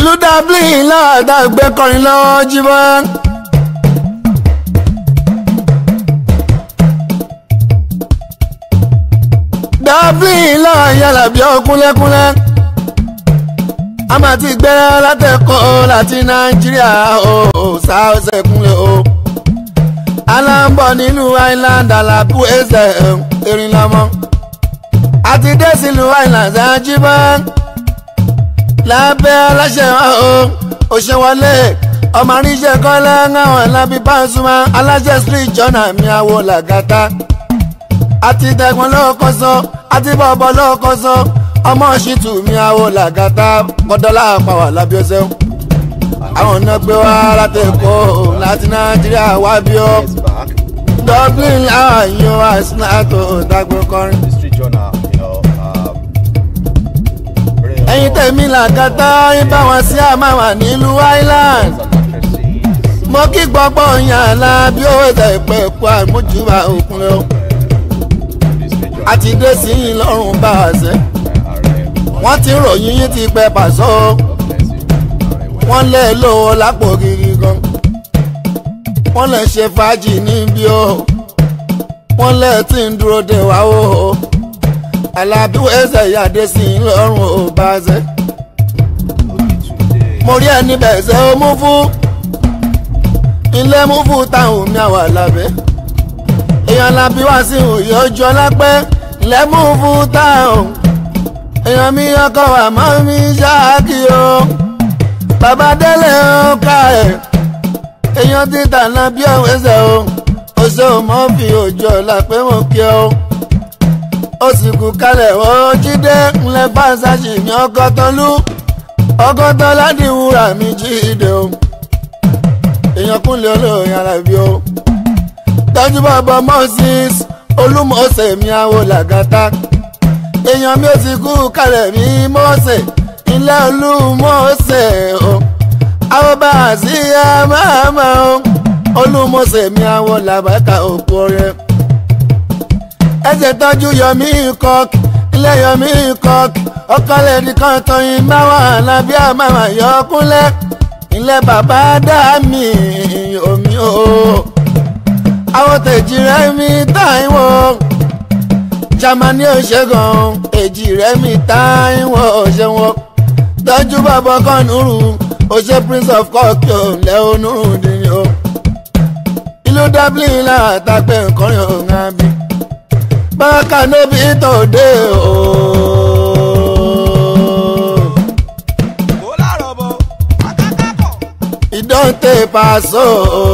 ìlú dublin láàdá gbé kọrin lọ́wọ́ jíbọ́. dublin láà yàrá bí ọkúnlẹ́kúnlẹ́ a máa ti gbẹ́rẹ́ látẹ̀kọ́ láti nàìjíríà o ṣàṣẹ kúnlẹ̀ o aláǹbọ̀ nínú island alábù ẹsẹ̀ erin lọ́mọ àti dé sílùú island ṣáájúbọ́ lábẹ́ aláṣẹ o òṣèwọlé ọmọ àríṣẹ́ kọ́lá ńláwọ̀n lábí Pasuma aláṣẹ street jọ́nà mi àwọ̀ làgàtà àti tẹ̀gbọ́n lọ́kọ̀ sọ àti bọ̀bọ̀ lọ́kọ̀ sọ ọmọ ṣìtù mi àwọ̀ làgàtà kọ́dọ́là pàwọ̀ lábí ọ̀sẹ̀ àwọn náà gbé wá látẹ̀kọ́ láti nàìjíríà wá bí ó dublin láwọn yóò wá sínáàtò dágbé kọrin. Street Journal, you know, um, bring ẹ̀yin tẹ̀mí làgàtà yín bá wọn sí àmàwà nílùú island and actresses. mo kí gbọ́gbọ́ yàn lá bí ó ẹ̀sẹ̀ ìpẹ́ ẹ̀kọ́ àmójúbà òkun lọ The Street Journal, àti dé sí yín lọ́rùn bá a sẹ́ Ààrẹ wọ́n ti ròyìn yín ti pẹ́ pàṣọ Blessing, Ààrẹ wọ́n lé lówó lápò gidi gan wọ́n lè ṣe fàájì níbí o wọ́n lè tí ń dúró de wá o alábí ẹsẹ̀ ìyáde sí yín lọ́rùn ò bá a sẹ́ Today. mo rí ẹni bẹ̀ ṣe ó mú fún ilé mú fún táwọn mi àwà lábẹ́ èèyàn lábí wá sí òye ojú ọlápẹ́ ilé mú fún táwọn èèyàn mi ọkọ wà mọ́ mi ṣáàkì o bàbá délé ó ká ẹ̀ èèyàn ti tànà bí òun ẹsẹ̀ o ó ṣe ò mọ́ fi òjò ọ̀làpẹ́ mọ̀ kí o ó sì kú kalẹ̀ ó jíde ńlẹ̀ fáṣáṣì mi ọkọ̀ tán lú ọgọ́tọ̀ láti wúrà mi jíde o èèyàn kúnlẹ̀ olóòyìn alábí o tọ́jú bàbá moses olúmọ̀ọ́sẹ̀ mi àwọ̀ làgàtà èèyàn mi ò ti kú kalẹ̀ mi mọ́ọ̀sẹ̀ ilé olúmọ̀ọ́sẹ̀ o àwọn bá a sí àmàmà o olúmọ̀ọ́sẹ̀ mi àwọ̀ làbàkà òkú ọ̀rẹ́ ẹsẹ̀ tọ́jú yọmí kọ́k ilé yọmí kọ́k ọkọlẹ̀ nìkan tọyìn máwà lábí àmàmà yọkúnlẹ̀ ilé bàbá dá mi omi o àwọn tèjì rẹ mi táìwò jamani òṣègùn èjì rẹ mi táìwò òṣèwọ̀n tọ́jú bàbá kọ́nùrù òṣè prince of cork lẹ́ọ̀nùrù dìní o ìlú dublin látàgbẹ̀ nǹkan yóò ń bí bákan níbi tòde o. ìdọ́ǹtẹ̀ pàṣọ.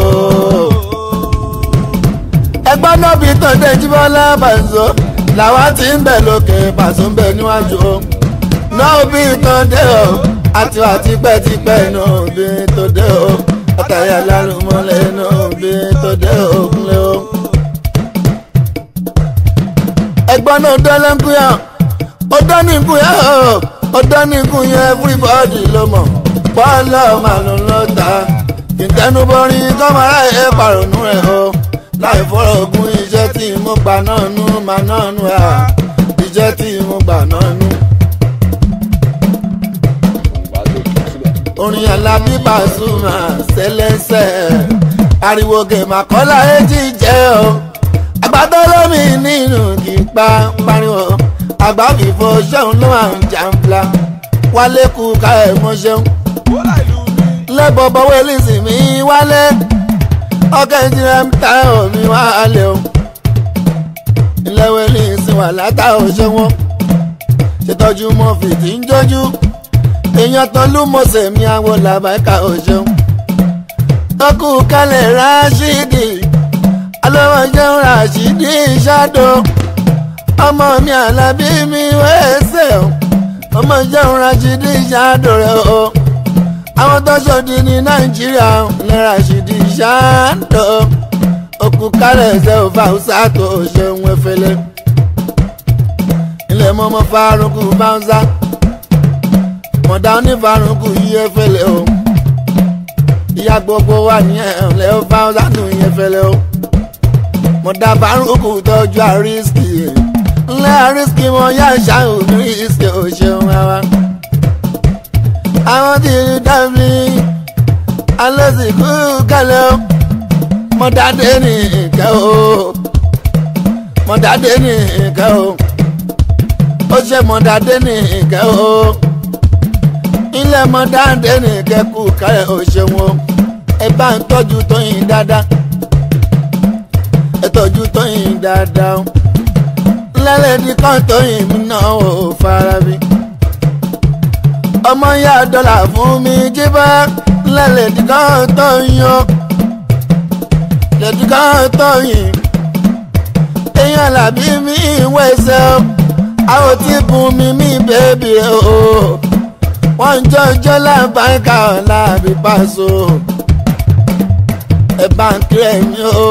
ẹgbẹ́ náà bí tòde jíbọ́lá pàṣọ làwa ti ń bẹ̀ lókè pàṣọ ń bẹ̀ níwájú o. náà bí tòde o àti wà tipẹ́tipẹ́ náà bí tòde o. àtàyà lálùmọ́lẹ̀ náà bí tòde o kúnlẹ̀ o ẹgbọ́n náà dọ́lẹ́ ń kúyà ó dán ní kúyà ó dán ní kúyà everybody ló mọ̀ bọ́ọ̀lù màlúù ló ta ìtẹnubọrin kọ́mọ́rá ẹ̀ pàrọ̀nù ẹ̀ o láì fọ́rọ̀ ogun iṣẹ́ tí mo gbà náà nú mà náà nú ẹ̀ iṣẹ́ tí mo gbà náà nú. orin alábí Pasuma ṣẹlẹ́sẹ̀ ariwo gèmàkọ́lá èjì jẹ́ o àgbàdo lómi nínú kì í pa pariwo àgbà fìfo ṣéun ló máa ń jàǹfla wálé kú ká ẹ̀ mọ́ ṣéun. lẹ́bọ̀bọ̀ wẹ́lísì mi wálé ọkẹ́ ìjìnlẹ̀ ń ta omi wálé o. ilé wẹ́lísì wà látà òṣè wọn ṣètọ́jú mọ́ fìdí ń jójú èèyàn tán ló mọ̀ọ́sẹ̀ mi àwọn làbáìka òṣèun. ọkù kalẹ̀ ráṣídì alọ́wọ́ jẹun ràṣídì ṣáàdó ọmọ mi àlàbí mi wẹ́ẹ́sẹ̀ o ọmọ jẹun ràṣídì ṣáàdó rẹ o àwọn tó ṣòdì ní nàìjíríà ní ràṣídì ṣáàdó òkú kálẹ̀ ẹsẹ̀ òfà ọ̀sà tó ṣeun efele ilé mọ́mọ́ fárúkú báńsá mọ̀dá onífárúkú yí efele o ìyá gbogbo wà ní ẹ̀ẹ́lẹ́ ó fáńsá tó yí efele o mo dábàá rúkú tọ́jú àrísìkì ńlẹ́ àrísìkì mo yá ṣáà ní ìsìkì òṣèlú wa. àwọn tí dábì alásìkò kálẹ̀ o mọ̀dádé ní ìkẹ́ o mọ̀dádé ní ìkẹ́ o ó ṣe mọ̀dádé ní ìkẹ́ o ilé mọ̀dádé ní ìkẹ́ kú kálẹ̀ o ṣeun o ẹ bá ń tọ́jú tóyìn dáadáa ẹ tọ́jú tóyìn dáadáa o lẹ́lẹ́dí kan tóyìn mi náà ò fara bí ọmọ ya dọ́là fún mi jíbá lẹ́lẹ́dí kan tóyìn o lẹ́dí kan tóyìn èèyàn làbí mi ìwé ẹsẹ̀ o àwọn tí bùn mi mi bèbí o wọ́n ń jọjọ́ lábàáká ọ̀la àbí pàṣọ ẹ bá ń kírẹ̀ mi o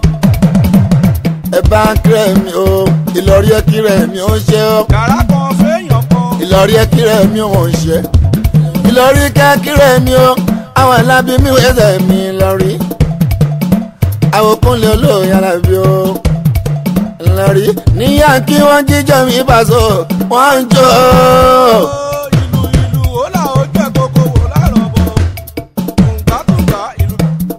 ẹ bá ń kírẹ̀ mi o ìlọrí ẹ kírẹ̀ mi ó ṣe o yàrá kan fẹ́yàn kan. ìlọrí ẹ kírẹ̀ mi ò ń ṣe ìlọrí kẹ́ kírẹ̀ mi o àwọn alábí mi wẹ́sẹ̀ mi lọ́rí àwọn kúnlẹ̀ olóòyè alábí o lọ́rí níyà kí wọ́n jíjọ́ mi bàṣọ wọ́n ń jó o. ìlú ìlú ó là ó jẹ́ kókó wò lárọ̀ bọ̀ tùǹgbàtùǹgbà ìlú.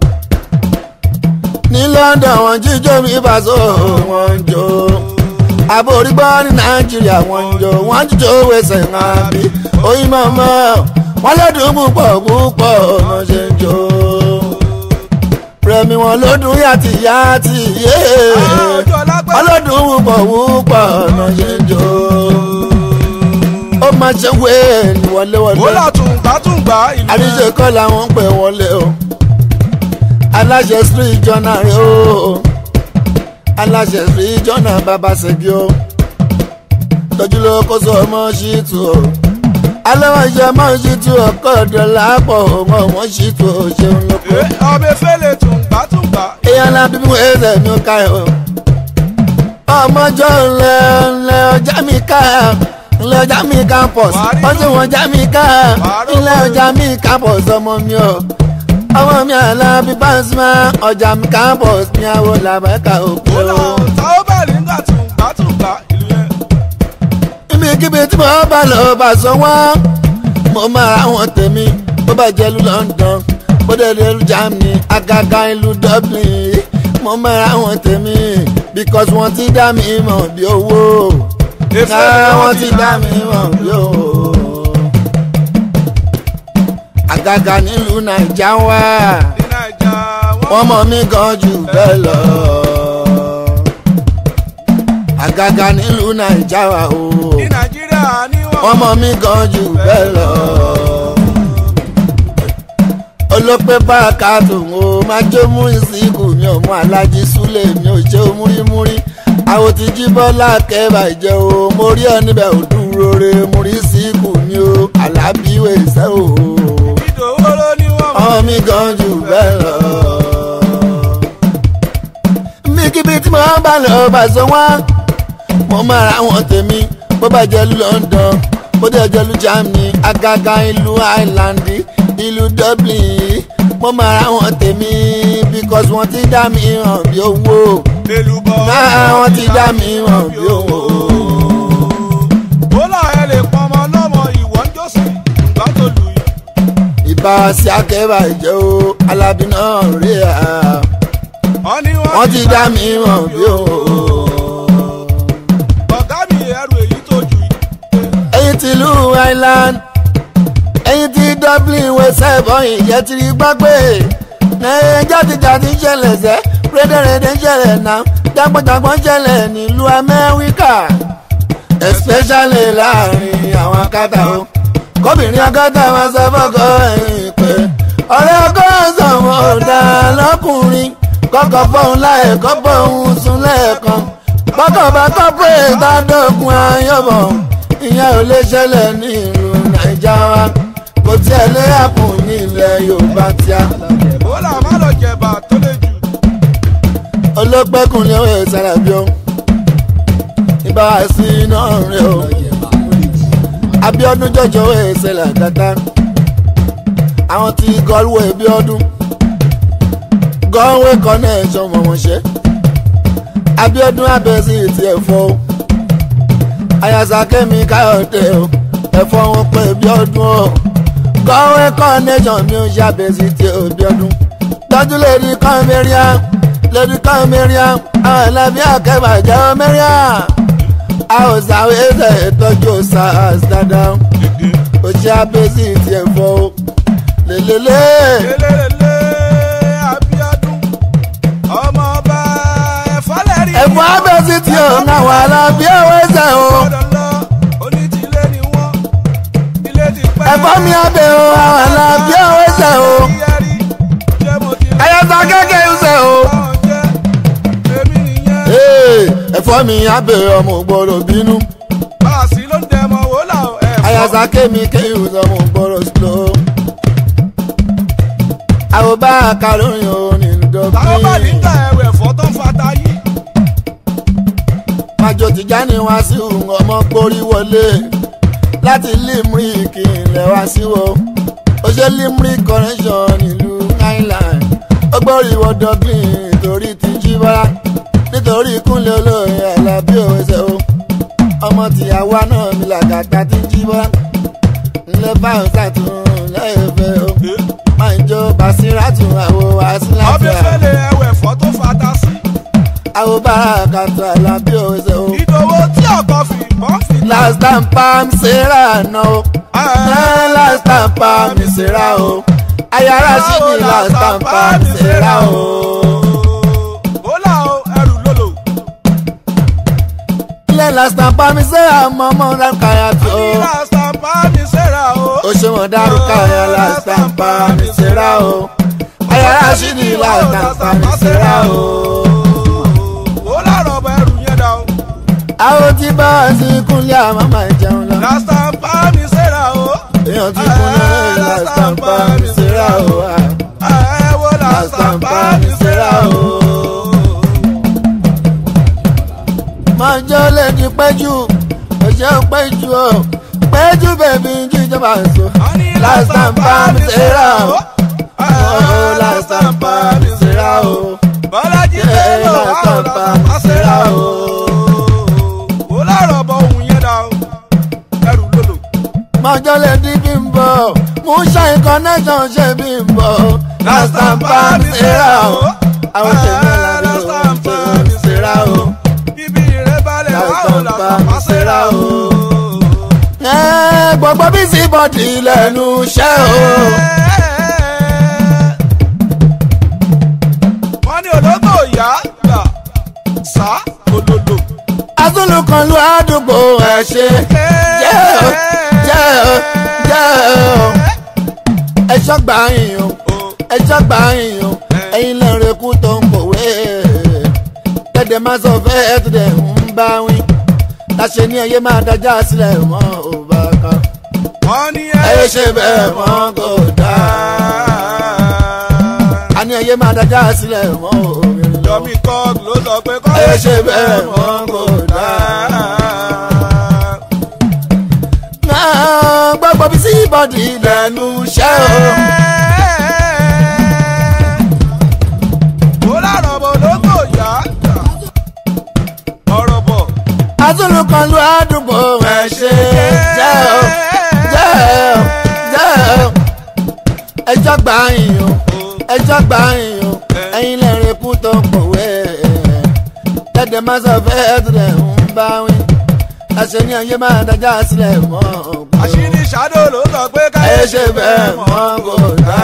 ní London wọn jíjó mi bàṣọ wọn ń jó àbórígbọ́ ní Nàìjíríà wọn ń jó wọn jíjó wẹsẹ̀ hàn bí oyin mọ̀mọ́ wọn lọ́dún púpọ̀ púpọ̀ ọ̀nà ṣe ń jó rẹmi wọn lọ́dún yàtì yàtì yé ọjọ́ lágbẹ́. wọn lọ́dún púpọ̀ púpọ̀ ọ̀nà ṣe ń jó ó máa ṣe wé ní ó wọléwọlé là tùǹgbàtùǹgbà ìlú. àríṣe kọ́ làwọn ń pè wọlé o aláṣẹ street journal rẹ o aláṣẹ street journal bàbá ṣègi o tọ́jú ló kó sọ ọmọ ṣìtú o alẹ́wọ̀n iṣẹ́ ọmọ ṣìtú ọkọ̀ dọ̀là pọ̀ ọmọ ọmọ ṣìtú o ṣeun lóko Ẹ, ọbẹ̀ fẹ́lẹ̀ tùǹgbàtùǹgbà. èèyàn la bíbí wọn ẹsẹ̀ mi ò ká ẹ̀ o ọmọjọ́ ńlẹ̀ ńlẹ̀ ọjà mi ká ńlẹ̀ ọjà mi campus wọ́n sì wọ́n ọjà mi ká ńlẹ̀ ọjà mi campus ọmọ mi o ọmọ mi àlá bí pàṣípà ọjà mi campus mi àwọ̀ làbẹ́ka òkú ó là o. táwọn bá rí nígbà tùǹgbàtùǹgbà ìlú yẹn. ibikíbi tí mo bá lọ bá sọ wọ́n mo máa ra àwọn tèmi bó bá jẹ́ ìlú London bó dẹ̀ lè lu Germany àgàgà ìlú Dublin mo máa ra àwọn tèmi because wọ́n ti dá mi mọ̀ bí owó náà wọ́n ti dá mi mọ̀ bí owó àgàgà nílùú Nàìjà wá ní Naija wọ́n mọ̀ mí gan jù bẹ́ẹ̀ lọ àgàgà nílùú Nàìjà wá o ní Nàìjíríà ní wọ́n. wọ́n mọ̀ mí gan jù bẹ́ẹ̀ lọ. olópẹ́ bá a ká tòun o máa jó múrí síkù mi ò mú alájí súlẹ̀ mi ò ṣe o múrímúrí àwọn ti jí bọ́lá kẹ́bà jẹ́ o mo rí ọ níbẹ̀ ò dúró re múrí síkù mi o alábíwẹ̀ ìṣẹ́ o. ìdòwò ló ní wọ́n. ọmọ mi gan jù bẹ́ẹ̀ lọ. bíkíbi tí mo bá lọ bá sọ wọ́n mo máa ra wọn tèmi bó bá jẹ́ ìlú London bó dẹ̀ jẹ́ ìlú Germany àgàgà ìlú Ireland ìlú Dublin mo máa ra wọn tèmi because wọ́n ti dá mi hàn bí owó èlùbọ̀. náà wọ́n ti dá mi hàn bí owó. ó là ẹ lè pọnmọ lọ́mọ ìwọ́n jọ́sìn ìgbà tó lù yìí. ìbá sí akẹ́bà ìjẹ́ o alábí náà rí à wọ́n ní wọ́n ti dá mi hàn bí owó. ọ̀gá mi ẹrù èyí tó jù yìí. ẹ̀yin ti ìlú Ireland ẹ̀yin ti Dublin wẹsẹ̀ bọ́yìn ìjẹ́ ti rí gbàgbé ẹ̀yin jáde-jáde ń ṣẹlẹ̀ sẹ́ rédèrèdè ń ṣẹlẹ̀ náà jágbọ́njágbọ́n ń ṣẹlẹ̀ nílùú Amẹ́ríkà especially láàrin àwọn akátá o kóbìnrin akátá máa sọ fọ́kọ ẹ̀yìn pé ọ̀rẹ́ ọkọ sọ̀wọ́n ọ̀dà lọ́kùnrin kọ́kọ́ fọ́hún láì kọ́ fọ́hún sún lẹ́ẹ̀kan bọ́kọ̀ bá kọ́ pé ìdádọ́gun ayọ̀bọ̀ ìyẹn ò lè ṣẹlẹ̀ ní ìlú Nàìjà wa kò tiẹ̀ lé àpò ní ilẹ̀ Yorùbá tíá ó là má lọ jẹ̀bà tó lè jù. olópẹ́kùnrin ọ̀hún ẹ̀ sára bí ó ìbá wa sí iná rẹ̀ o Abíọ́dún jọjọ ẹ̀ ṣẹlẹ̀ àgàtà àwọn tí gọ́ọ̀wé bí ọdún gọ́ọ̀wé connection mọ̀ wọ́n ṣe Abíọ́dún abẹ́sí ti ẹ̀fọ́ o ayasa kẹ́mi káyọ̀dé o ẹ̀fọ́ wọn pé bí ọdún o kọ́wé connection mi ò ṣàbẹ̀sí tí òbí ọdún tọ́jú lèdi kan mẹ́ríà lèdi kan mẹ́ríà àwọn ẹlẹ́bí akẹ́bà jẹ́ mẹ́ríà a ò sàwé ṣe ìtọ́jú sars dáadáa ó ṣàbẹ̀sí tí ẹ̀ fọ́ o lélẹ́lẹ́ lélẹ́lẹ́ Abíọ́dún ọmọ ọba ẹ̀fọ́lẹ́rì. ẹ̀fọ́ abẹ́sí tí ò náwó alábí ẹ̀wọ̀ ẹ̀sẹ̀ o gbọ́dọ̀ lọ onítìlẹ̀ ni wọ́n ilé ti pẹ́. ẹ̀fọ́ mi abẹ́ o àwọn alábí ẹ̀wọ̀ ẹ̀sẹ̀ o Yẹ́rì, ṣé mo ti lọ? ẹ̀yẹ́sà kékeré ẹ̀sẹ̀ o. Báwọn jẹ́, èmi nìyẹn. Ee, ẹ̀fọ́ mi abẹ́ ọmọ gbọ́dọ̀ bínú Báàsì ló ń dẹmọ wò là ó ẹ̀fọ́. àyàsá kémi kéyù ọmọ gbọ́dọ̀ slow. àwọn bá a kà lóyún o nínú Táwọn bá ní dọ́kítì. ta ẹ̀wẹ̀ ẹ̀fọ́ tó ń fata yìí. májò Tìjání wá sí òun ọmọ gbórí wọlé láti limerick ilẹ̀ wá sí wo ó ṣe limerick connection nílùú island ó gbórí wọ dublin nítorí ti jí bọ́lá nítorí kúnlẹ̀ olóyè alábí òwe ṣe o ọmọ tìyàwó náà mi làgàtà ti jí bọ́lá ńlẹ̀ báyọ̀ sàtún lẹ́yẹ̀fẹ́ o máa ń jó basiratu àwo Ọbẹ̀ àsìláfíà fẹ́lẹ̀ ẹ̀wẹ̀ ẹ̀fọ́ tó fata sí. àwo bàràkàtà alábí òwe ṣe o. Ìdòwò tí ọkọ̀ fi bọ́ fi. last time pam sarah no eh, last time pam sarah o ayara sí ni last time pam sarah o. Ó là ó ẹrù lòlò. ilé last time pam sarah mọ́mọ́ dákàyà tó Ní lásán bá mi ṣẹ́ra o. o ṣe wọ́n dárúkọ ayà last time pam sarah o ayara sí ni last time pam sarah o. Ó lárọ̀ ọba ẹrù yẹn dá o. àwọn tí bá wá sí kúnlẹ̀ àmọ́ máa jẹun lọ Lásán bá mi ṣẹ́ra o. èèyàn ti kúnlẹ̀ last time pam sarah o. ah. Ẹ wo lásán bá mi ṣẹ́ra o. mọ̀jọ́ lè di péjú òṣè péjú o péjú bèbí jíjọba èso last time bá mi ṣera o oh last time bá mi ṣera o Bọ́lájí Yeah, Bello last àwọn time bá lásán mi bá ṣẹ́ra ṣera o. o. Ó lárọ̀ ọba ohun yẹn dá o. Ẹrù lòlò. mọ̀jọ́ lè di bímbọ mú ṣàì connection ṣe bímbọ last time bá mi ṣera o àwọn tèmi làbí o ṣe mi ṣera o Bíbí rẹ̀ balẹ̀ Last àwọn time lásán bá bá mi ṣẹ́ra ṣera o. o. ẹ gbogbo bí sí bọ́dì lẹ́nu iṣẹ́ o. wọ́n ní ológbò ìyá gbà sá olólo. azulu kan lu àdúgbò ẹ ṣe jẹ́ o jẹ́ o jẹ́ o ẹ ṣọ́gbà yín o ẹ ṣọ́gbà yín o ẹ̀yin lẹ́rìn kú tó ń kòwé tẹ̀dẹ̀ máa sọ fẹ́ ẹ̀ tó dẹ̀ ń bá wí láṣẹ ní ẹyẹ máa dájà sílẹ̀ mọ́ ò bá kan wọ́n ní ẹyẹ ṣe bẹ́ẹ̀ mọ́ kò dáa a ní ẹyẹ máa dájà sílẹ̀ mọ́ òmìnir lọ. Yomi Kog ló sọ pé kọ́ Ẹ ṣe bẹ́ẹ̀ mọ́ kò náà gbọ́gbọ́ bí sí bọ́dì lẹ́nu iṣẹ́ o. ó lárọ̀ bọ̀ ológbò ìyá gbà ọ̀rọ̀ bọ̀. azulu kan lu àdúgbò ẹ ṣe jẹ́ o jẹ́ o jẹ́ o ẹjọ́ gbà yín o ẹjọ́ gbà yín o ẹ̀yin lẹ́rìn kú tó ń pòwé tẹ̀dẹ̀ máa sọ fẹ́ ẹ̀dùnẹ̀ ń bá wí láṣẹ ní ayé máa dájà sílẹ̀ mọ́ ògbó. àṣírí ṣáádó ló sọ pé ká Ẹ ṣe bẹ́ẹ̀ mọ́ kò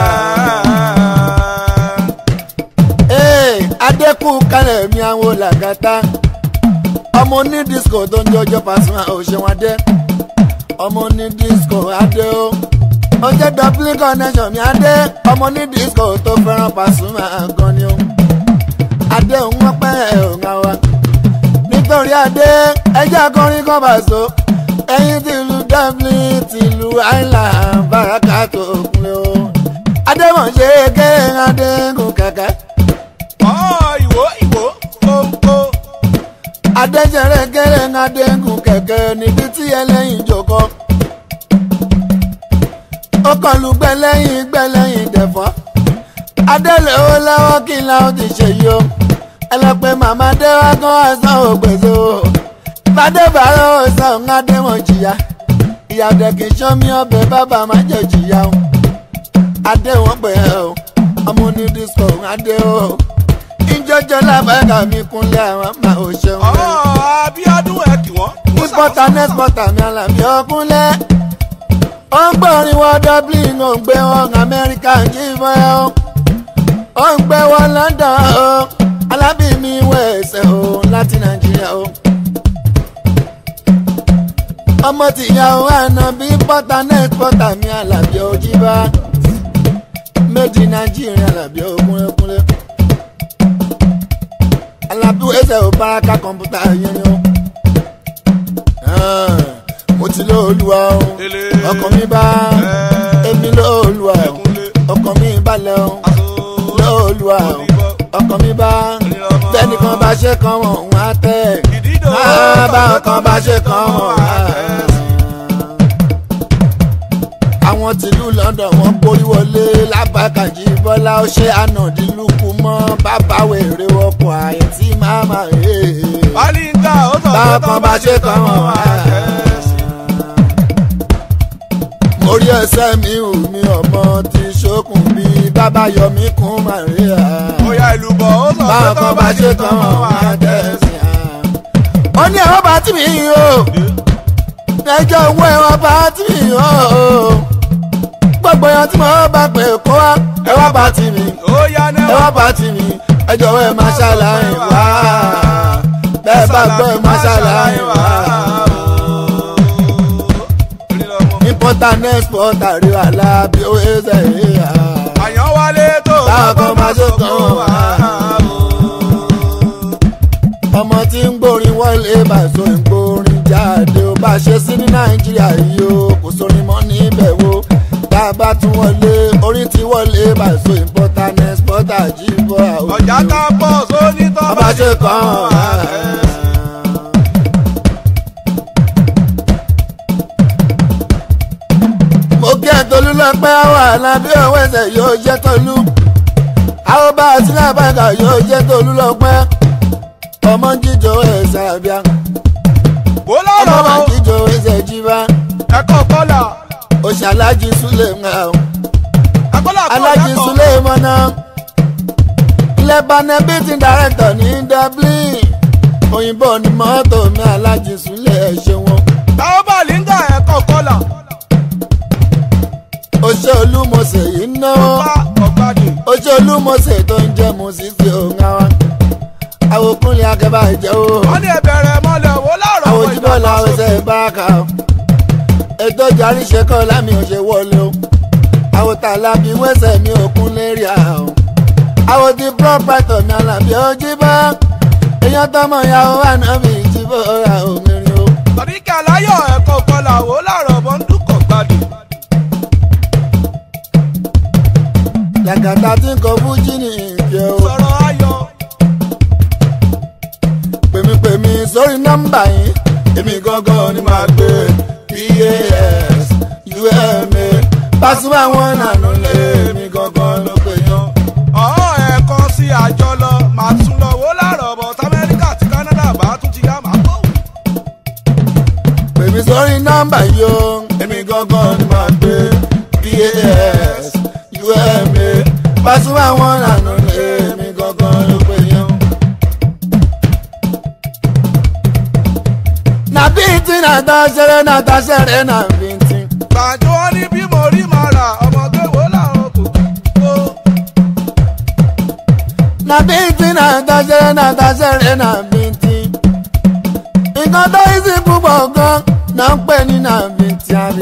Ee, adékù kálẹ̀ mi àwọn làgàtà ọmọ ní disco tó ń jọjọ Pasuma òṣèwọ̀n adé ọmọ ní disco adé o ó jẹ́ dublin connection mi adé ọmọ ní disco tó fẹ́ràn Pasuma gan ni o adé òun wọ́n pẹ́ ẹ̀ òun àwa nítorí adé ẹjẹ́ akọrin kan bá so ẹyin tìlú dublin tìlú island baraka tó kúnlẹ̀ o adémọ̀ṣe kéré adéǹkùn kẹ̀kẹ́ ọ̀ ìwò ìwò kóńkó. adéjẹrẹ kéré adéǹkùn kẹ̀kẹ́ níbi tí ẹlẹ́yin jòkó ó kàn lù gbẹlẹ́yìn gbẹlẹ́yìn dẹ̀fọ́ adélé ó lọ́wọ́ kí n láwọn ti ṣe yìí o ẹlẹ́pẹ́ màmá dé wá kán àìsàn ògbèso fàdé bàárọ̀ ọ̀sán adémọ̀ jìyà ìyàdẹ kì í ṣán mi ọbẹ̀ bàbá má jẹ́ jìyà o adé wọn pè é o ọmọ ní disco adé o ìjọjọ lábàgà mi kúnlẹ̀ àwọn máa ò ṣeun ọmọ lẹ́nu abíọ́dún ẹ kì wọ́n. ìpọ́tà nẹ́sìpọ́tà mi àlàbí ọkúnlẹ̀ ó ń gbọ́rin wọ dublin ó ń gbé wọn amẹ́ríkà jíbọn ẹ o ó ń gbé wọn london o alábí mi wẹ̀ẹ́sẹ̀ o láti nàìjíríà o ọmọ tìyàwó àná bí pọ́tà nẹ́sìpọ́tà mi àlàbí ojíbá méjì nàìjíríà àlàbí okúnlẹ̀kúnlẹ̀ alábí wẹ̀ẹ́sẹ̀ ò báraka kọ̀ǹpútà yẹn ni o mo ti lóòlùwà o Ele. ọkàn mi bá èmi lóòlùwà o Ẹkúnlé. ọkàn mi balẹ̀ o aṣọ lóòlùwà o ọkàn mi bá tẹnìkan bá ṣe kan wọn òun á tẹ̀ ìdídò máa bá ọkàn bá ṣe kan wọn á tẹ̀. àwọn tìlú London wọn borí wọlé lábàkàjì bọ́lá ó ṣe ànàdínlùkù mọ́ bàbá wèrè ọkọ̀ àìtí màmá rèé Bálíńgà ó sọ Bá pé ọkàn tán bá ṣe kan wọn á tẹ̀. orí ẹsẹ̀ mi ò mi ọmọ ti ṣókùn bí bàbá yọmí kún Maria. Bóyá ìlú bọ̀ ó sọ pé báwọn tán kan bá ṣe tán wọn á tẹ̀sí. ó ní ẹ̀wọ́n bá tì mí o ẹjọ́ owó ẹ̀wọ́n bá tì mí o gbogbo ẹ̀yàn tí mo bá pè kó wá ẹ̀wọ́n bá tì mí Ó yá ní ẹ̀wọ́n bá tì mí ẹjọ́ ẹ̀ máa ṣàlàyé wá bẹ́ẹ̀ bá gbọ́ ẹ̀ máa ṣàlàyé wá. important export àríwá lábí ó ṣe é yà. Àyàn wálé tó Báwọn kan bá ṣe tán wọn á. ọmọ tí ń gbórin wọlé bàṣọ ìgbórin jáde ó bá ṣe sí ní nàìjíríà yìí ó kò sórin mọ́ níbẹ̀ wo tá a bá tún wọlé orin tí wọlé bàṣọ important exporter jíbọ̀ àwọn ọjà campus ó ní tán ọba ṣe kàn án. mo kí ẹ tolú lọ́pẹ́ wà lábẹ́ òwe ẹsẹ̀ yóò jẹ́ tolú àwọn bá a sílẹ̀ bàgà yóò jẹ́ tolú lọ́pẹ́ ọmọ jíjọ ẹsẹ̀ àbíà Bó ọmọ lọ́rọ̀ máa jíjọ ẹsẹ̀ jíbá ẹ̀kọ́ kọ́là òṣàlájì súlẹ̀ ń hàn ẹ̀kọ́là kọ́ alájì súlẹ̀ mọ́nà ilẹ̀ banẹ́bìtì dàrẹ́tọ̀ ní dublin òyìnbó ni mọ́tò mi alájì súlẹ̀ ẹ̀ ṣe wọn. táwọn bàlíńgà ẹ̀kọ́ kọ́là oṣù olúmọ̀ọ́sẹ̀ yìí náà bá ọ̀gbádì oṣù olúmọ̀ọ́sẹ̀ tó ń jẹ́ mùsísì òun àwa àwòkúnlẹ̀ akẹ́bà ìjẹ́ o wọ́n ní ẹ̀bẹ̀rẹ̀ mọ́lẹ̀ wó láàrọ̀ àwòjúbọ̀ làwọn ẹsẹ̀ báraka o ètò ìjàrí ṣe kọ́ lámì òṣè wọlé o àwòtà lábí wẹ́sẹ̀ mi òkun lérí à o àwòtí pọ́pẹ́tọ̀ mi àlàbí ojú bá èèyàn tọmọ ìyàwó ànábì ìjìbọ̀ ọ̀rà òmìnirin o. sọ̀díkà láyọ̀ ẹ̀kọ́ kọ́là wó láàrọ̀ bọ́ńdúkọ̀ gbádì làgàtà tí ń kọ fújì ní ìjẹ́ o. sọ̀rọ̀ ayọ̀ pèmípèmí sórí nọ́mbà yìí èmi gangan ni màá gbé pas uma Pasuma wọn nànú lé èmi gangan ló pè yán. ọ̀hún ẹ̀kọ́ sí àjọ lọ màá tún lọ wó láàrọ̀ bọ̀ tamẹ́ríkà àti Canada bá tún ti yá màá bọ̀ pèmí sórí nọ́mbà yìí o èmi gangan ni màá gbé pas uma Pasuma wọn nànú lé èmi gangan ló pè yán. nàbíntì nàtà ṣẹrẹ nàtà ṣẹrẹ nàbíntì. gbàjọ́ wọn ní bí mo rí màá rà ọmọdé wó láàrọ̀ kò tó na bíntín náà dáṣẹ́rẹ́ náà dáṣẹ́rẹ́ náà bíntín. nǹkan tó yí sí púpọ̀ gan náà ń pè ní náà bíntín àbí.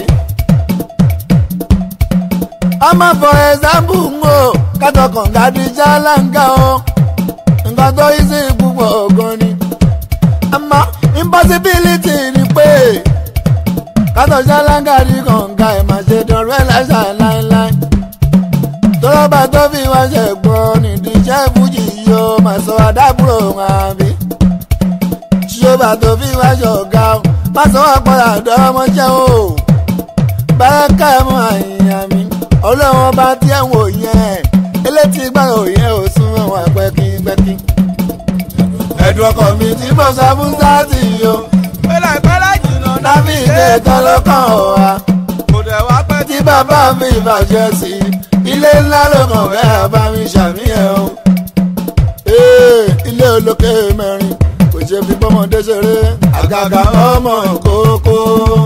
ọmọ for example ń wò kátọkàn gàdíjà láǹgà o nǹkan tó yí sí púpọ̀ gan ni. àmọ́ impossibility ni pé kátọ̀jà láǹgà rí kànga ẹ̀ máa ṣe dọ̀rọ̀ ẹ̀ láṣà láéláé tọ́lọ́bà tó fi wá ṣe gbọ́ nídìí iṣẹ́ fújì yóò máa sọ àdábùrò wọn àbí. ṣíṣọ́bà tó fi wá ṣe ọ̀gá o má sọ wá padà dọ́mọṣẹ́ o. báràkà ẹ̀ mọ àyìnyàn mi ọlọ́wọ́n bá tí ẹ̀ wò yẹn elétí gbàgbọ́ yẹn ò sún wọn pẹ́kípẹ́kí. ẹ̀dùn ọkọ̀ mi tí mo sọ fún sáàtì yìí o pẹ́lá ìpẹ́lá jìnnà nábì ilé tán ló kàn ọ́ wa kò dẹ̀ wá pẹ́ tí bàbá mi bàjẹ́ sí i ilé ńlá ló kàn bẹ́ẹ̀ bá mi ṣàmìyàn o. Ee, ilé olókè mẹ́rin kò ṣe fi bọ́mọdé ṣeré àgàgà ọmọ kókó.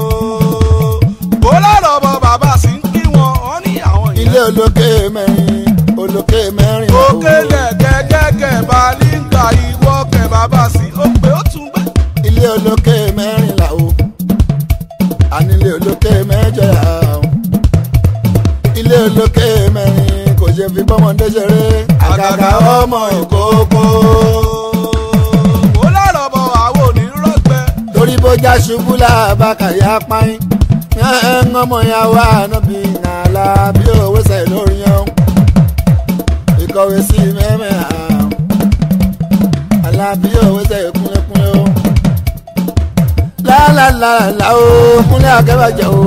kó lọ́rọ̀ bọ bàbá sí ń kí wọn wọ́n ní àwọn ilé ìyẹn. olókè mẹ́rin olókè mẹ́rin. òkèlè gẹ́gẹ́gẹ́ balíńgà ìwọ kẹ bàbá sí ó pé ó tún gbé. ilé olókè mẹ́rin là o ànílé olókè mẹ́jọ là o ilé olókè mẹ́rin kò ṣe fi bọ́mọdé ṣeré àgàgà ọmọ ìkókó. kó lọ́rọ̀ bọ àwọn onírọ̀gbẹ́. torí bójá ṣubú làbàkàyà páyín ń ọmọ ya wà níbi nàlá bí òwe sẹ̀ lórí yan ìkọ̀wé sí mẹ́mẹ́ àrùn alábí òwe sẹ̀ kúnlẹ̀kúnlẹ̀ o lálàlàlà o kúnlẹ̀ akẹ́bàjẹ́ o.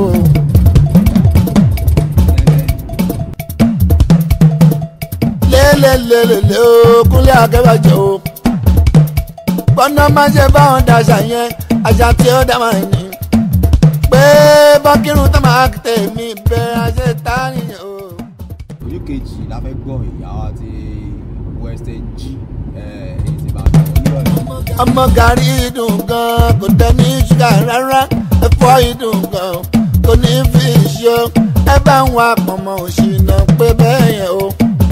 lélelélele o kúnlẹ̀ akẹ́bàjẹ́ o gbọ́nà má ṣe báwọn daṣà yẹn àṣà tí ó dá máa ní. pé bọ́kírun tó máa tèmi bẹ́ẹ̀ àṣẹ tá nìyẹn o. ojú kejì la fẹ́ gbọ́ ìyàwó àti western g èyí ti bá a lọ nírọ̀lẹ́. ọmọ gàrí dùn gan kò tẹ ní ṣúgà rárá ẹ̀fọ́ ìdùn gan kò ní fi ṣó ẹ bá ń wa pọ̀nmọ́ òṣìnà pé bẹ́ẹ̀ yẹn o.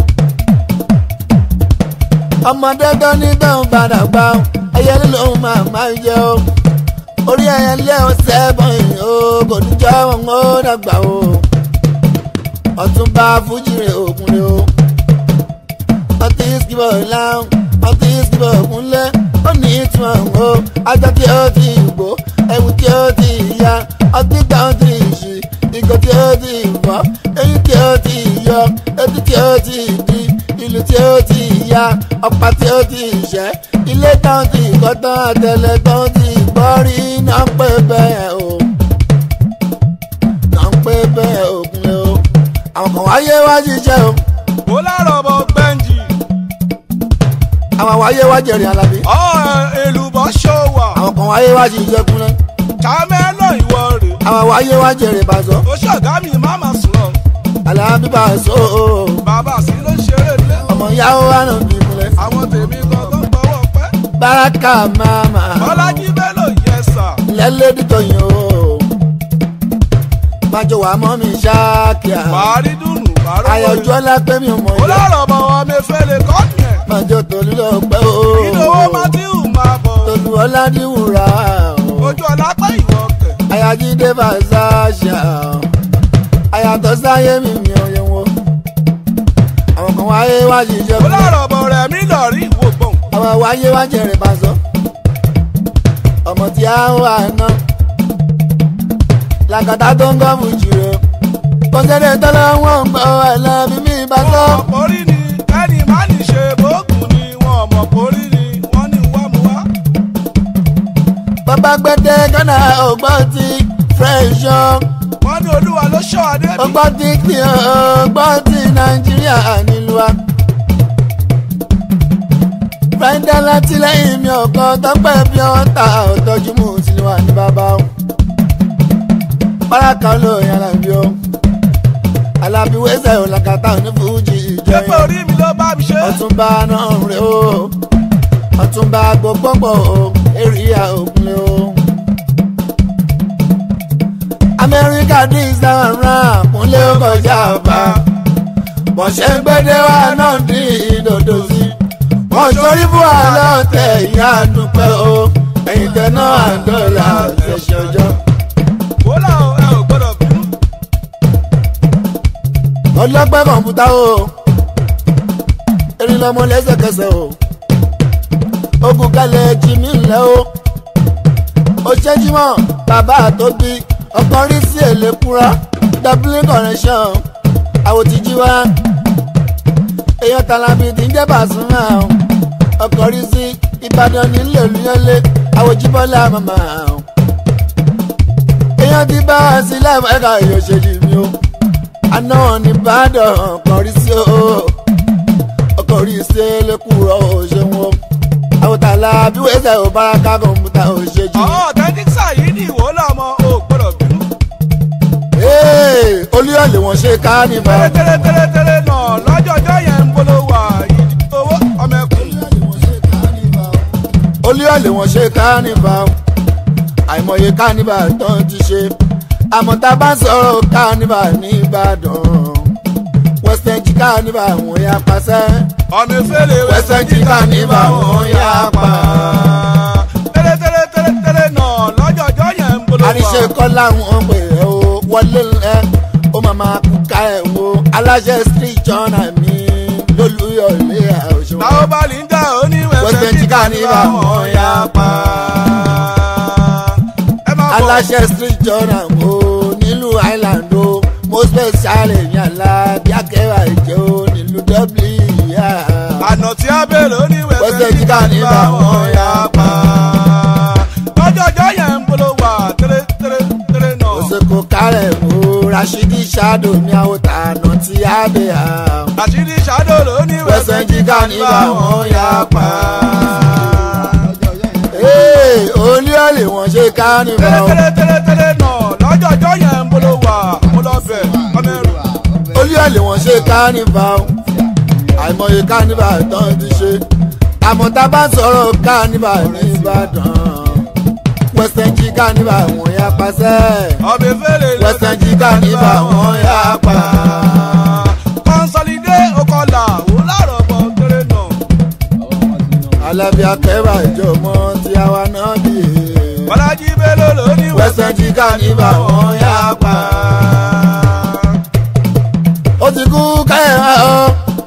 ọmọdé tó ní tóun padà gbà ó ẹyẹ lóun máa máa yẹ o orí ẹyẹ lé o sẹ́bọ̀n yìí o kò ní jọ́ wọn ó dàgbà o ọ̀túnba fújìrè òkúnlé o ọtí ìsìnkú láwọn ọtí ìsìnkú òkúnlé ó ní ìtumọ̀ o ajá tí ó ti gbó ẹ̀wù tí ó ti ya ọtí gbà ó ti ṣì ìgò tí ó ti fọ́ eyín tí ó ti yọ etí tí ó ti di ìlú tí ó ti ya ọ̀pá tí ó ti ṣẹ́ ilé tán ti kọ́ tán àtẹlẹ tán ti gbọ́ rí náà pé bẹ́ẹ̀ o náà pé bẹ́ẹ̀ òkúnlé o àwọn kan wáyé wá ṣiṣẹ́ o kó lọ́rọ̀ bọ gbẹ́ǹjì. àwọn wáyé wá jẹ̀rì alábí ọ̀ èlùbọ́ ṣòwà. àwọn kan wáyé wá ṣiṣẹ́ kúnlẹ̀ kàmẹ́lọ̀ ìwọ rè. àwọn wáyé wá jẹ̀rì bàzọ́ ó ṣọ̀gá mi má mà sùn lọ. alábí bàzọ́ o bàbá sí ló ń ṣeré lé. ọmọ yàwó wà nà bí kúnlẹ̀ àwọn tèmi gangan gbọ́wọ́ pẹ́. báràkà máma bọ́lájí bello yẹ sà. lẹ́lẹ́dìtọ̀ yìí o májò wà mọ́ mi ṣáàkìá bàárí dùnú bàárò wọlé. ayọ̀jọ́ lápẹ́ mi ò mọ̀ kó yá lọ́rọ̀ bọ ọmọ efele kọ́ yẹn. májò tòlú lọ pẹ́ o ìdòwò matthew máa bọ̀. tòlú ọ̀làdìwúrà o ojú ọlápẹ́ ìwọ kẹ̀. ayájídé fàṣàṣà ayàtọ̀ sáyé mi mi ò yẹ wọn àwọn kan wáyé wá ṣiṣẹ́ kó fún mi. lọ́rọ̀ bọ rẹ̀ mí lọ rí ìwò gbọ̀n. àwọn wáyé wá jẹrè pàṣọ ọmọ tí a ń wà ná làkàtà tó ń gọ́ọ̀mù jùlọ kọ́sẹ́dẹ̀ tọ́lá wọn ń gbọ́ ẹlẹ́bí mi bá sọ. wọn mọ̀ kórí ni ẹni má ní ṣe bóògùn ni wọn mọ̀ kórí ni wọ́n ní wá mu wá. bàbá gbẹdẹ gánà ọgbọ́n ti fẹ́ṣọ́ wọ́n ní olúwa ló ṣọ́ adé mi. ọgbọ́n ti kí ọgbọ́n ti nàìjíríà nílùú wa. fẹ́ńdà látìlẹ́yìn mi ọ̀kan tọ́pẹ́ bí wọ́n ta ọ̀tọ́jú mú sílùú wa ní bàbá o. báràkà olóyìn alábí o alábí wẹ́sẹ̀ ọ̀làkàtà onífújì pépé ìjọyìn orí mi ló bá mi ṣe. ọ̀túnba náà rè o ọ̀túnba gbogbogbò o èrìà ògùnlé o. amẹ́ríkà dín sáwọn rán kúnlé ó kọjá ọba bọ̀ṣẹ́ gbẹ́dẹ́ wa náà dín ìdòdò sí wọ́n sórí fún àlọ́ tẹ̀ ìyá àdúpẹ́ o ẹ̀yìn tẹ̀ náà àdọ́là ṣẹ̀ṣẹ̀ ọjọ́. wọ́lá o ẹ ò gbọ́dọ̀ bínú. ọlọ́pẹ́ kọ̀ǹpútà o erin lọmọ lẹ́sẹ̀kẹsẹ̀ o ogun kalẹ̀ jimmy ńlẹ̀ o ó ṣẹ́júmọ́ bàbá àtòbí ọkàn rí sí èlé kúra dublin connection àwòtíjí wa èèyàn tàlàbí tí ń jẹ́ bàṣúmà o ọkàn rí sí ìbàdàn nílé olúyọlé àwòjíbọ́lá màmá o èèyàn ti bá wa sí láìpẹ́ ẹ̀ka ìyọ̀ṣẹ́jì mi o àná ní ìbàdàn ọkàn rí sí o ọkàn rí sí lẹ́kùrọ̀ o ṣeun o àwòtálá bí wẹ́sẹ̀ ò bára ká kọ̀ǹpútà ò ṣe jù. àwọn ọ̀tẹ́tíksà yìí ní ìwò lọ́mọ ò gbọ́dọ̀ olúyọ̀lẹ̀ wọn ṣe kánífà. tẹ́lẹ̀ tẹ́lẹ̀ tẹ́lẹ̀ náà lọ́jọ́jọ́ yẹn ń bolo wà ìdí owó ọmọ ẹkùn. olúyọ̀lẹ̀ wọn ṣe kánífà. àìmọye kánífà tó ń ti ṣe. àmọ́ tá a bá ń sọ̀rọ̀ kánífà ní ìbàdàn. western jí kánífà wọn yà pàṣẹ. ọmọ ìfẹ́lẹ̀ Western Chica ní báwọn yá pa. tẹ́lẹ̀ tẹ́lẹ̀ tẹ́lẹ̀ tẹ́lẹ̀ náà lọ́jọ́jọ́ yẹn ń bolo wà. àríṣe kọ́ láwọn pè é o wọlé ẹ ó máa máa kú ká ẹ̀ wo aláṣẹ street journal mi lólùyọ̀lé àwòṣe. táwọn bá lè ń jà ó ní Western Western Chica Chica ní ní báwọn báwọn yá yá pa. ẹ máa bọ̀ aláṣẹ street journal o nílùú island o mo special èèyàn la bí akẹ́wà ìjẹ́ o nílùú dublin yá. àná tí a bèrè ó ní Western Western Chica Chica ní ní báwọn báwọn yá yá pa. lọ́jọ́jọ́ yẹn ń bolo wà tẹ́lẹ̀ tẹ́lẹ̀ tẹ́lẹ̀ náà. òsèkò kárẹ̀ o rashidi shadow ní àwòtà àná tí a bẹ̀ á. àṣírí ṣàdó ló ní Western Chica ní báwọn yá pa. Ee, olúyọ̀lẹ̀ wọn ṣe kánífà o. tẹ́lẹ̀ tẹ́lẹ̀ tẹ́lẹ̀ náà lọ́jọ́jọ́ yẹn ń bolo wà mo lọ bẹ̀ ọmọ ẹrù. olúyọ̀lẹ̀ wọn ṣe kánífà o. àìmọye kánífà tán ti ṣe. àmọ́ tá a bá sọ̀rọ̀ kánífà ní ìbàdàn. Western Chica ní báwọn yá pàṣẹ. ọmọ ìfẹ́lẹ̀ Western Chica ní báwọn yá pa. kọ́nsọ́lídé okọ̀là ó láàrọ̀ bọ̀ tẹ́lẹ̀ náà. alábí akẹ́bà ìjọmọ tí a wá náà bí i. bọ́lájí bello ló ní Western Chica ní báwọn yá pa. ó ti kú káyọ̀ ọ́.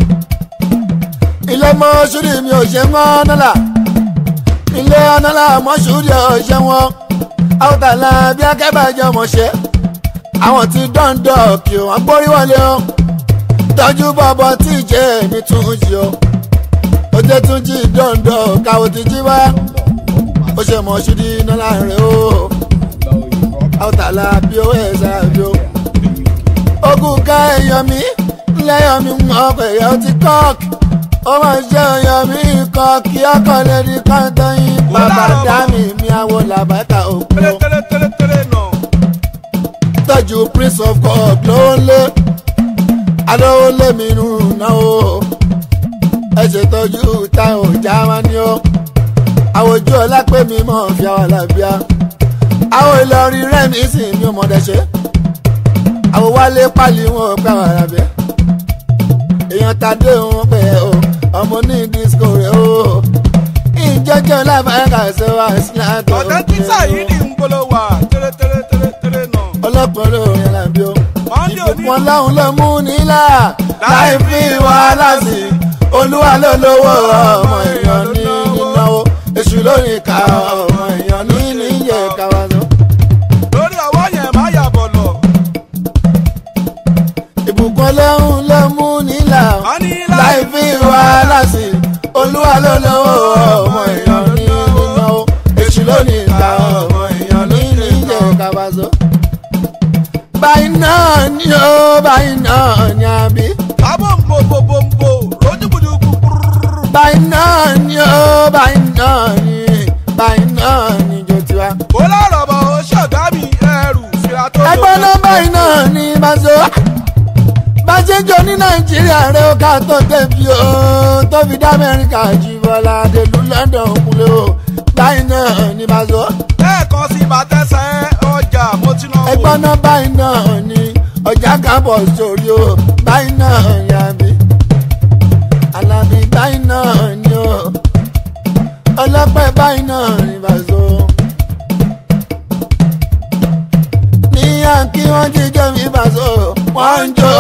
ilé mọ́ṣúrì mi ò ṣe mọ́ nọ́là. ilé ọ̀nàlà mọ́ṣúrì ò ṣe wọ́n. àwòtálá bí akẹ́bà ìjọmọ ṣe. àwọn tí dọ́ńdọ̀ kí wọ́n gbórí wọlé o. tọ́jú bọ́bọ́ tí ìjẹ́ mi tún jí o. ó jẹ́ tún jí dọ́ńdọ̀ káwọ́ ti jí wá. ó ṣe mọ́ṣúrì nọ́là rẹ̀ o. àwòtálá bí ó ẹ̀ sáà bí ó ogun ká èèyàn mi lẹ́yìn mi mọ̀ pé èèyàn ti kọ́ọ̀kì ó máa ṣe èèyàn mi kọ́ọ̀kì ọkọ̀ lè di kọ́ńtọ́ yín bàbá dá mi mi àwọ̀ làbákà òkú tẹ́lẹ̀ tẹ́lẹ̀ tẹ́lẹ̀ tẹ́lẹ̀ náà. tọ́jú prince of god ló ń lé alówó lé mi nù náwó ẹ ṣètọ́jú táwọn ọjà máa ní ó àwòjú ọlápẹ́ mi mọ̀ fi àwọn làbíà àwọn ìlọrin rẹ́mi sì mi ò mọ̀ dẹ̀ ṣe àwọn wálé pálí wọn ò pẹ́ àwọn arábẹ́ èèyàn tàdé wọn pẹ́ o ọmọ ní disco rẹ̀ o ìjọjọ́ lábàákà ṣe wá sílátọ̀ ọ̀tẹ́ tíṣà yìí ní ń bolo wà tẹ́lẹ̀ tẹ́lẹ̀ tẹ́lẹ̀ tẹ́lẹ̀ náà. ọlọ́pàá lórí alábí o Monday òní ìbùkún ọlọ́run ló mú nílà láì fi wàhálà sí olúwa ló lówó ọmọ èèyàn ní nínáwó èṣù lórí ká ọmọ èèyàn ní níyẹ káwá sọ. lórí ọwọ́ yẹn má yà bọ̀ lọ. ìbùkún ọlọ́run ló mú nílà wọ́n ní láì fi wàhálà sí olúwa ló lówó ọmọ èèyàn ní nínáwó èṣù lórí ká ọmọ èèyàn ní níyẹ káwá sọ. báyìí náà ni ó báyìí náà ni àbí. abọ́ ń bo bo bo ń bo lójúbùdùkú púrúrú. báyìí náà ni ó báyìí náà ni báyìí náà ni jò tiwa. ó lọ́rọ̀ bọ̀ ó ṣọ̀gá mi ẹrù fìlà tó ẹgbọ́n náà báyìí náà ni bàṣọ. bàṣẹjọ ní nàìjíríà rẹ ó ká tó débi ó tó fi dá amẹ́ríkà jù bọ́lá dèlú london kúlẹ̀ ó báyìí náà ni bàṣọ. lẹ́ẹ̀kan sí bàtẹ́sẹ̀ ọjà mo ti náà wò. ẹgbọ́n náà báyìí náà ni ọjà kábọ̀ sórí ó báyìí náà yà mí. alábí báyìí náà ni ó ọlọ́pẹ́ báyìí náà ni bàṣọ. ní yankí wọ́n jíjọ́ mi bàṣọ wọ́n ń jó.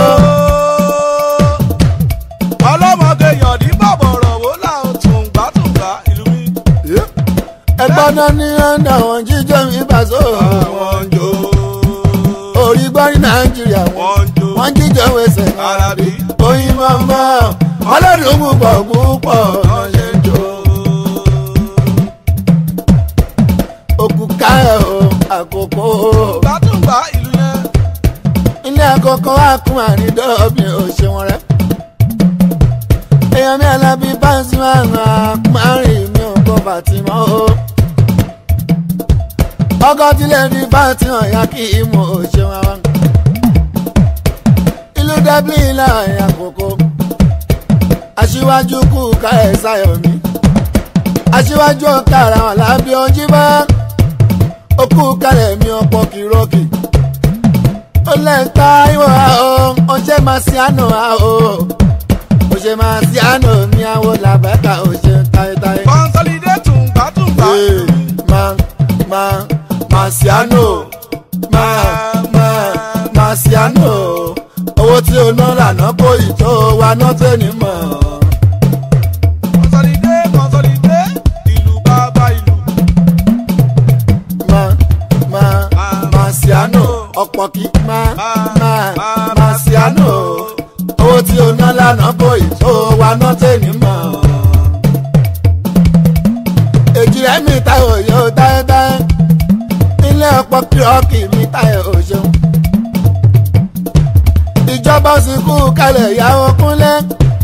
ọlọ́mọge yọ̀dí bàbọ̀rọ̀ wò láwọn tùǹgbàtùǹgbà ìlú mi. ẹgbọ́n náà ní ọ̀nà wọ́n jíjọ́ mi bàṣọ. àwọn ń jó. orí gbọ́ ní nàìjíríà wọ́n ń jó. wọ́n jíjọ́ wẹsẹ̀. alábí oyin mọ́mọ́ ọlọ́dún púpọ̀ púpọ̀ wọ́n ṣe ń jó. òkú káyọ̀ o àkókò o. tùǹgbàtùǹgbà ìlú yẹn. ilé àkọ́kọ́ wa kún àrídọ́ọ̀bì òṣèwọ̀n rẹ̀. èèyàn mi alábí báńsì máa ń ra márùn mi ò kọ́ fàtìmọ́ o. ọkọ̀ tilẹ̀ ní fàtìmọ́ ya kí ìmọ̀ òṣèwọ̀n wa. dublin láàrin àkókò aṣíwájú kú ká ẹ̀ sáyọ̀ mi aṣíwájú ọ̀ka ara wọn lábí ọjí bá ó kú kálẹ̀ mi ọ̀pọ̀ kìrọ́kì ó lẹ́ńtà ìwọ̀ àó ọjẹ́ máa ṣe àná àó òṣè máa ṣe àná mi àwọ̀ làbẹ́ka òṣè táyétáyé. consolidate tùǹgbà tùǹgbà. Ee, máa máa máa ṣe àná máa máa máa ṣe àná owó tí o ná lànà kó ìtò wa ná tẹ́ni mọ̀. consolidate consolidate ìlú bàbá ìlú. máa máa máa ṣe àná ọ̀pọ̀ kí máa máa máa ṣe àná owó tí o ná lànà kó ìtò wa ná tẹ́ni mọ̀. èjì rẹ̀ mi táyọ̀ yóò dáẹ́dáẹ́ ilé ọ̀pọ̀ kírọ́ọ̀kì mi táyọ̀ ò ṣeun. ìjọba sì kú kalẹ̀ ìyàwó kúnlẹ̀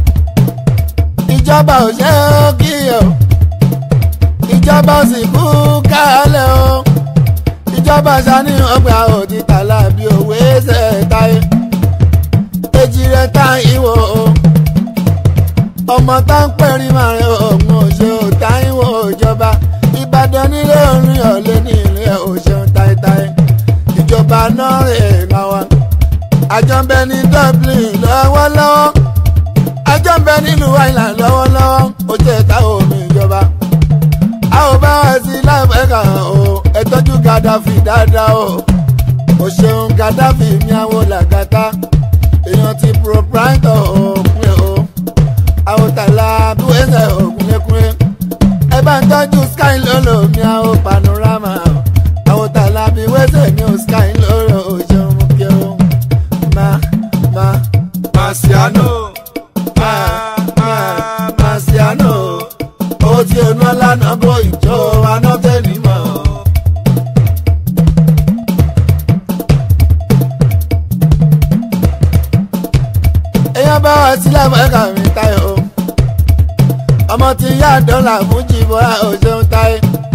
ìjọba ò ṣe é kíyọ̀ ìjọba sì kú kalẹ̀ o ìjọba sani ọgbà òdìtà lábí òwe ṣe táyé èjì rẹ̀ tá ìwò o ọmọ tá ń pẹ̀rí màrin òun òṣè òtá ìwò ìjọba ìbàdàn nílé orin ọ̀lẹ́ ní ilé òṣèlú táyétáyé ìjọba náà rè máa wá àjọ ń bẹ ní dublin lọ́wọ́lọ́wọ́ àjọ ń bẹ nílùú island lọ́wọ́lọ́wọ́ ó jẹ́ ẹ̀ka omi ìjọba a ò bá wá sí láìpẹ́ kan o ẹ tọ́jú gaddafi dáadáa o ò ṣeun gaddafi mi àwọn làgàtà èèyàn ti proprietor òpin o àwòtàlà bíwẹ́sẹ̀ ògúnlékúnlé ẹ bá ń tọ́jú sky lolo mi àwọn panorama àwòtàlà bíwẹ́sẹ̀ ní o sky lolo ò ṣeun mú kí o má má Marciano má má Marciano ó ti ọ̀nà lánàá bó ìjọ anọ́tẹ́ni mọ̀. èèyàn bá wá sí lámẹ́ka mi táyọ̀ o ọmọ tí yá dọ́là fún jìbọ́ra òṣèlú táyé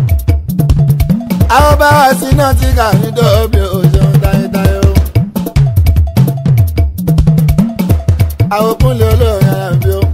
àwọn bá wá sí náà tí kà ní dọ́ọ̀bì òṣèlú táyé táyé o àwọn kúnlẹ̀ olóòrìn ara mi o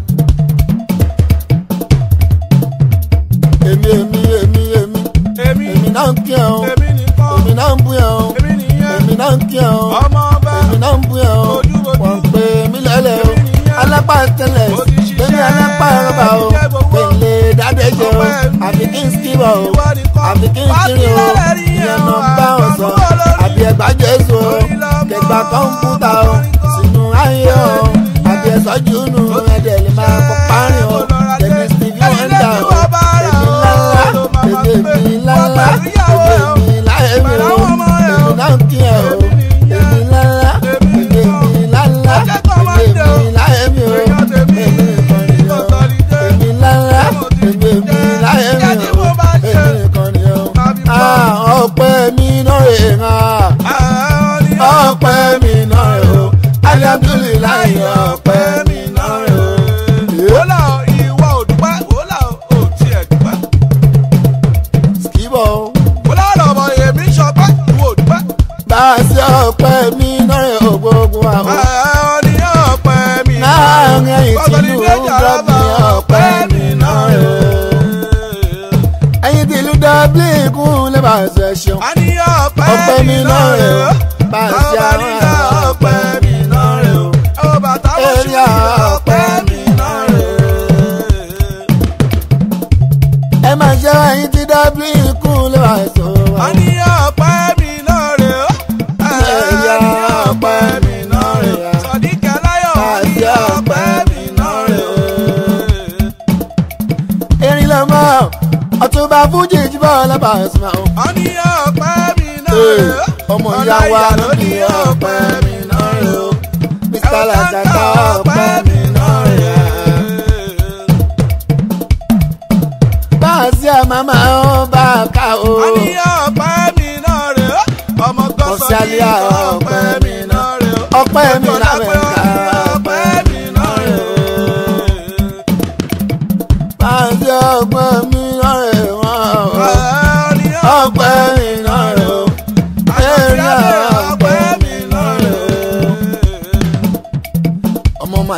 èmi èmi èmi èmi èmi èmi náà ń kí ẹ o èmi nìkan èmi náà ń bú ẹ o èmi nìyẹn èmi náà ń kí ẹ o ọmọ ọba èmi náà ń bú ẹ o Ojúbojú. wọ́n pè mí lẹ́lẹ̀ o Èmi nìyẹn. alápá tẹ́lẹ̀ Mo ti ṣiṣẹ́, lẹ́ni alápá rọ́bà o èmi jẹ́ gbogbo. pèlè dáadéjẹ o Ọpẹ́ mi. àbí kí n skibọ̀ o Ìwọ nìkan. àbí kí n kiri o Wá sí lálẹ́ rí ìyẹn ẹ̀ lọ o, bá wọn sọ àgbọ̀nú olórí. àbí ẹgbà jésù o Orí lọ́mọ, kẹgbà kọ́ńpútà o ọmọ sínú ayé o Èmi nìyẹn. àbí ẹ̀sọ́ júnù ẹ̀dẹ̀ lè máa kọ́ párin o tẹ̀mí stevie wonder o èmi lálá èmi lálá èmi láyé mi o èmi náà kí ẹ o èmi lálá èmi lálá èmi láyé mi o èmi nìkan ni o èmi lálá èmi láyé mi o èmi nìkan ni o. Ah, ọpẹ́ mi náà rè hàn ọpẹ́ mi náà rè o alihamdulilayi ọpẹ́ mi náà rè o. wọ́lá ìwọ òdùpẹ́ wọ́lá òtí ẹ̀ dùpẹ́. skibọ̀ wọ́lá lọ́mọ èmi sọpẹ́ ìwọ òdùpẹ́. bá a ṣe ọpẹ́ mi náà rè o gbogbo àwọn. ẹ̀ẹ́n ní ọ̀pẹ́ mi láàrin ẹ̀yìn tí Bọ́sọ̀lì ìlú méjì dọ́bì àràbà ọpẹ́ mi náà rè o. ẹ̀yìn tí ìlú dọ́bì kún lè bá a ṣe ṣeun. a ní ọ̀pẹ́ ọpẹ́ mi náà rè o bá a ṣe àwọn ọpẹ́ mi náà rè o. ẹ̀wọ̀n bàtà wọ́n ṣù Èrè ọpẹ́ mi náà rè o. ẹ máa ṣe ẹ̀yìn tí dọ́bì kún lè bá a ṣe a wọn. ní ọ̀pẹ́ mi náà rè ó. Èrè ọpẹ́ mi náà rè o. Sọ̀díkẹ́ láyọ̀ a ní Àṣẹ ọ̀pẹ́ mi náà rè ó. erin lọmọ ọtúnba fújì jíbọ lọbàṣọ. a ní ọ̀pẹ́ mi náà Ee, rè ó. ọmọ ìyá wa ló ní ọpẹ́ mi náà rè o mr lajata ọpẹ́ mi náà rè o. bá a sí àmàmà ó bá a ká o. a ní ọ̀pẹ́ mi náà rè ó. ọmọ gọ́sọ̀ ní Ọ̀sálíà ọ̀pẹ́ mi náà rè ó. ọpẹ́ mi náà Ọ̀pẹ́ rè o. ọpẹ́ mi náà rè ó. bá a sí ọpẹ́ mi náà rè wọ́n o. A ní ọpẹ́ mi náà rè o. Èrè ọpẹ́ mi náà rè o.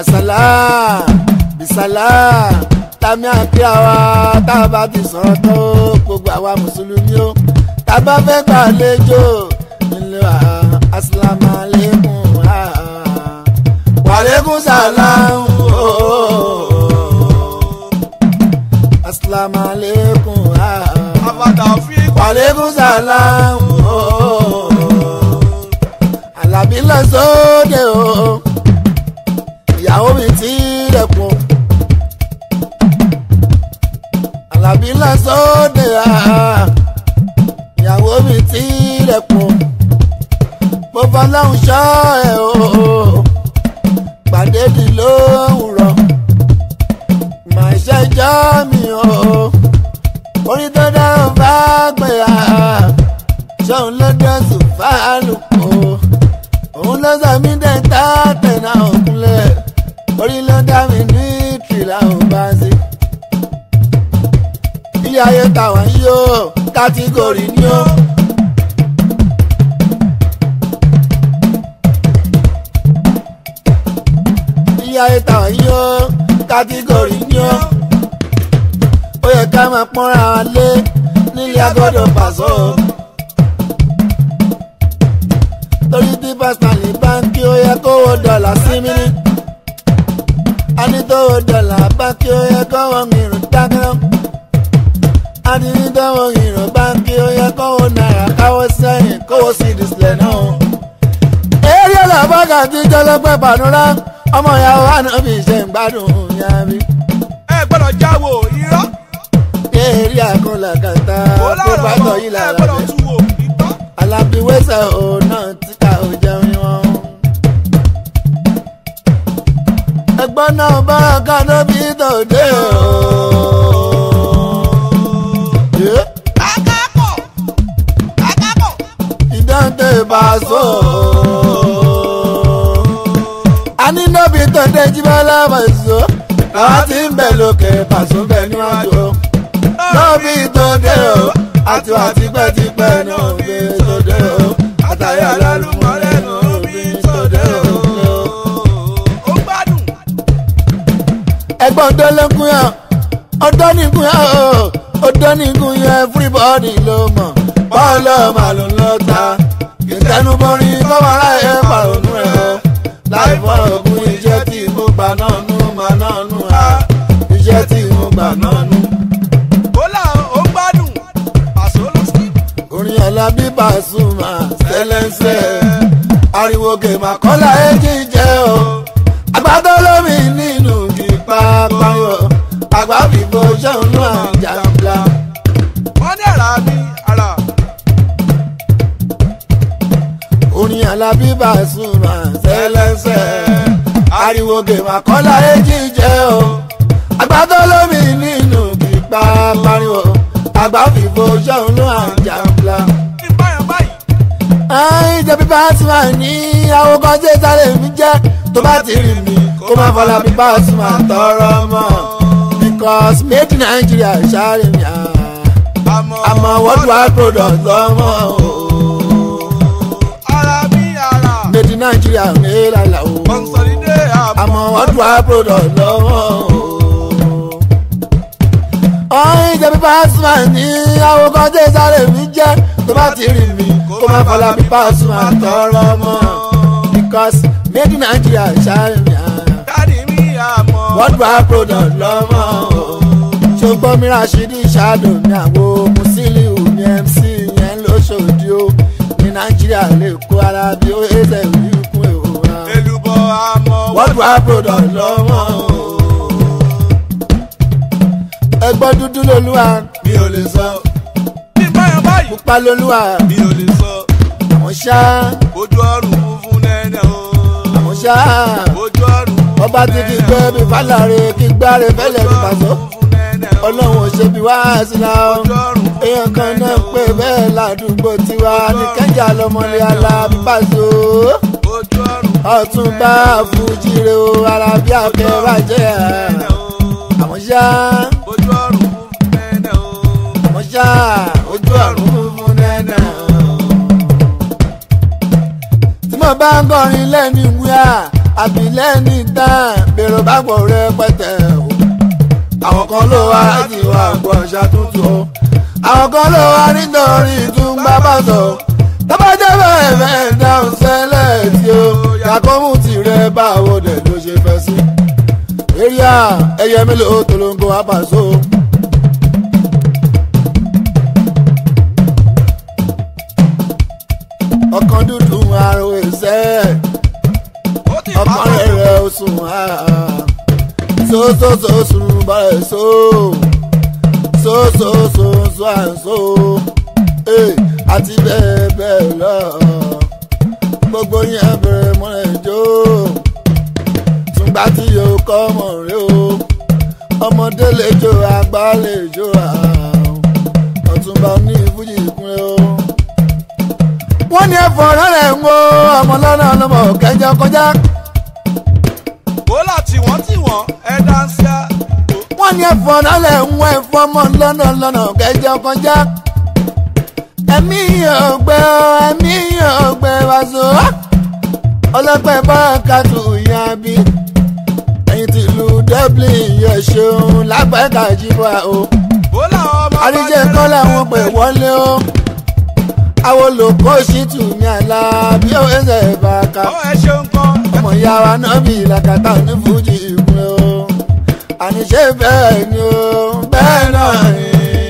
yasala bisala tami àkíyà wa tá a bá ti sọ̀rọ̀ tó gbogbo àwa mùsùlùmí o tá a bá fẹ́ gbàlejò nílé wa asalaamu aleykum wàlẹ́kùn sàlámù asalaamu aleykum àbàdà fi wàlẹ́kùn sàlámù alábí lọ sóde o ìyàwó mi ti rẹ̀kùn alábí lọ sóde ìyàwó mi ti rẹ̀kùn mo fọlọ́hún ṣọ́ ẹ̀ o pàdé di lówùrọ̀ màá ṣẹjọ́ mi o orí tó dáhùn bá gbé a ṣóun ló dẹ́sùn fálùkù òun ló sọ mí dẹ́ta tẹ̀nà òkúnlẹ̀ orí ló dá mi ní ìtìlá ò bá sí. ilé ayé tàwọn yìí ó kátígórì ni ó. ilé ayé tàwọn yìí ó kátígórì ni ó. ó yẹ ká máa pọ́nra wa lé nílé agbọ́dọ̀ pàṣọ. torí tí pásítọ̀lì báńkì ó yẹ kówó dọ́là sí mi ní. a ní tówó dọ́là báńkì ó yẹ kówó mìíràn dáná. a ní ní tówó mìíràn báńkì ó yẹ kówó náírà káwó sẹ́yìn kówó sí ìdísílẹ̀ náà. eré ọlọ́bàgà tí jọlọ́pẹ́ pàdúrà ọmọ ìyàwó ànábì ṣe ń gbádùn yàrá ẹ gbọ́dọ̀ jáwó irọ́ eré àkọlàkàtà ó tó bá láàárọ̀ tọ̀ mọ́ yìí ẹ lára gbọ́dọ̀ rẹ̀. tú wò ìtọ́. alábíwẹ́sẹ̀ ò náà tí ká ò jẹun wọn. ẹgbọ́n náà bára kaná bí tòde o. Yeah. akápọ̀ akápọ̀. ìdáǹtẹ̀ ìbáṣọ. a ní nóbi tòde jíbọ́lá pàṣọ. àwa ti ń bẹ̀ lókè pàṣọ bẹ̀ níwájú o. nóbi tòde o. àti wà tipẹ́tipẹ́ nóbi tòde o. àtàyà lálùmọ́lẹ̀ nóbi tòde o. ó gbádùn. ẹgbọ́n tó ló ń kún yàn ọdọ́ ní kún yàn o ọdọ́ ní kún yàn everybody ló mọ̀ bọ́ọ̀lù màlúù ló ta ìtẹnubọrin kọ́mọ́rá ẹ̀ pàrọ̀nù ẹ̀ o láì fọ̀rọ̀ ògùn iṣẹ́ tí mo gbà náà nù mà náà nù á iṣẹ́ tí mo gbà náà nù. ó là ó gbádùn. pàṣẹ ló sí. orin alábí Pasuma sẹlẹsẹ ariwo gèmà kọ́lá ẹ̀jì jẹ́ o àgbàdo lómi nínú kípa pariwo àgbà fìbò ṣẹ́un náà jàmbla. wọ́n ní ara mi ara. orin alábí Pasuma sẹlẹsẹ ariwo gèmà kọ́lá ẹ̀jì jẹ́ o àgbàdo lómi nínú kípa pariwo àgbà fìbò ṣẹ́un náà jàmbla ní báyọ̀ báyìí. àìn jẹbi Pasuma ní àwòkọ́ tí sáré mi jẹ́ tó bá ti rí mi kó má fọlá bí Pasuma tọrọ mọ́ because made in Nigeria sáré mi àmọ́ àmọ́ worldwide product lọ́mọ o ara mi ara. made in Nigeria ní lálẹ́ o consolide àmọ́ worldwide product lọ́mọ o. àìn jẹbi Pasuma ní àwòkọ́ tí sáré mi jẹ́ tó bá ti rí mi kó má fọlá bí Pasuma tọrọ mọ́ because made in Nigeria sáré mi. dáàdi mi àmọ́. worldwide product lọ́mọ o. ṣùgbọ́n mi Rashidi ṣáàdù ní àwo Musiliu ní MC yẹn lóṣòdì o ní Nàìjíríà lè kó ara bí ó ẹsẹ̀ ìlú kún èwo wa. èlùbọ̀ àmọ́. worldwide product lọ́mọ o. ẹgbọ́n dúdú lolúwa mi ò lè sọ ní báyọ̀ báyìí. pupa lolúwa mi ò lè sọ. àwọn ṣá ojú ọrùn funfun nẹ́nẹ́ o. àwọn ṣá ojú ọrùn funfun ọba ti kí gbé bí fálàre kí gbáre fẹ́lẹ̀ bí pàṣọ. funfun nẹ́nẹ́ o. ọlọ́run ò ṣe bí wá síra o ojú ọrùn funfun èèyàn kan náà nẹ́nẹ́ o. pé bẹ́ẹ̀ ládùúgbò tiwa ní kẹjà lọmọlẹ alábí pàṣọ ojú ọrùn ọtún bá fújire o arábí akẹwàjẹ nẹ́nẹ́ o. àwọn ṣá ojú ọrùn funfun nẹ́nẹ́ o. àwọn ṣá ojú ọ̀run funfun nẹ́nà. tí mo bá ń kọrin lẹ́nu wíwá àbílẹ̀ ní tán bèrò bá pọ̀ rẹpẹtẹ o. àwọn kan ló wá láti wá gbọ́ ṣàtúntò o. àwọn kan ló wá nítorí ìtúngbà bá sọ. tọ́bajẹ́ bẹ́ẹ̀ fẹ́ dáhùn sẹ́lẹ̀ tí o. yàkọ́mù tirẹ̀ báwo dẹ̀ ló ṣe fẹ́ sí. eria ẹyẹ mélòó tolongo apàṣọ. ọkàn dúdú àrò ẹsẹ̀ ó ti ọkàn pàtó. rẹ̀ ó sùn sósòsò sùn bọ̀rẹ̀ só sósòsò sùn àǹsó àti bẹ́ẹ̀ bẹ́ẹ̀ lọ gbogbo yẹn bẹ̀rẹ̀ mọ́lẹ̀ jó tùgbà tí yóò kọ́ ọmọ rẹ o ọmọdé lè jó àgbà lè jó àwọn ọ̀túnba ní fújì kúnlẹ̀ o wọ́n ní ẹ̀fọ́ rẹ̀ ń wo ọmọ lọ́nà ọlọ́mọ kẹjọ kọjá. bólà tí wọ́n tí wọ́n ẹ̀ dáńsíá. wọ́n ní ẹ̀fọ́ rẹ̀ ń wo ẹ̀fọ́ ọmọ lọ́nà lọ́nà kẹjọ kọjá. ẹ̀mí ọ̀gbẹ́ ẹ̀mí ọ̀gbẹ́ wàzó. ọlọ́pẹ́ bárakàtù ìyá bí. ẹ̀yìn tìlú dublin yẹ ṣeun lápẹ́ kàjíbọ̀ o. bólà ọmọ àríjẹ kọ́ làwọn pè wọlé o. àwọn olùkọ́ sì tù mí àlá bí ó ń ṣe bàkà ọ ẹ ṣeun kan. ọmọ ìyá wa náà bí làkàtà ní fújì ìpínlẹ̀ o àníṣe bẹ́ẹ̀ ni o bẹ́ẹ̀ náà ni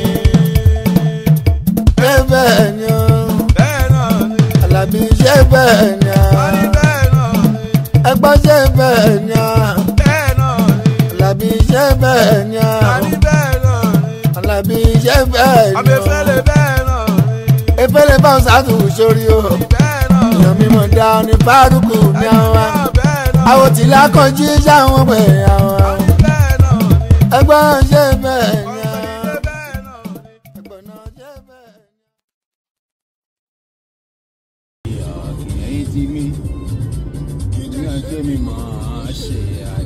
bẹ́ẹ̀ bẹ́ẹ̀ ni o bẹ́ẹ̀ náà ni. àlàbí ṣe bẹ́ẹ̀ ni a a ní bẹ́ẹ̀ náà ni. ẹgbọ́n ṣe bẹ́ẹ̀ ni a bẹ́ẹ̀ náà ni. àlàbí ṣe bẹ́ẹ̀ ni a a ní bẹ́ẹ̀ náà ni. àlàbí ṣe bẹ́ẹ̀ ni o abẹ́fẹ́lẹ́ bẹ́ẹ̀ náà ni. efele bá ṣáàtù sórí o bẹ́ẹ̀ náà ni. èèyàn mímọ̀ dá ní fárúkù ní àwọn bẹ́ẹ̀ náà àwọn tìlá kan jí sáwọn pè àwọn a ní bẹ́ẹ̀ náà ni. ẹgbọ́n ṣe bẹ́ẹ̀ ni a. ọ̀sẹ̀ bẹ́ẹ̀ náà ni. ẹgbọ́n náà ṣe bẹ́ẹ̀ ni. ẹ̀yin ti mí ní ọjọ́ mi máa ṣe àyè.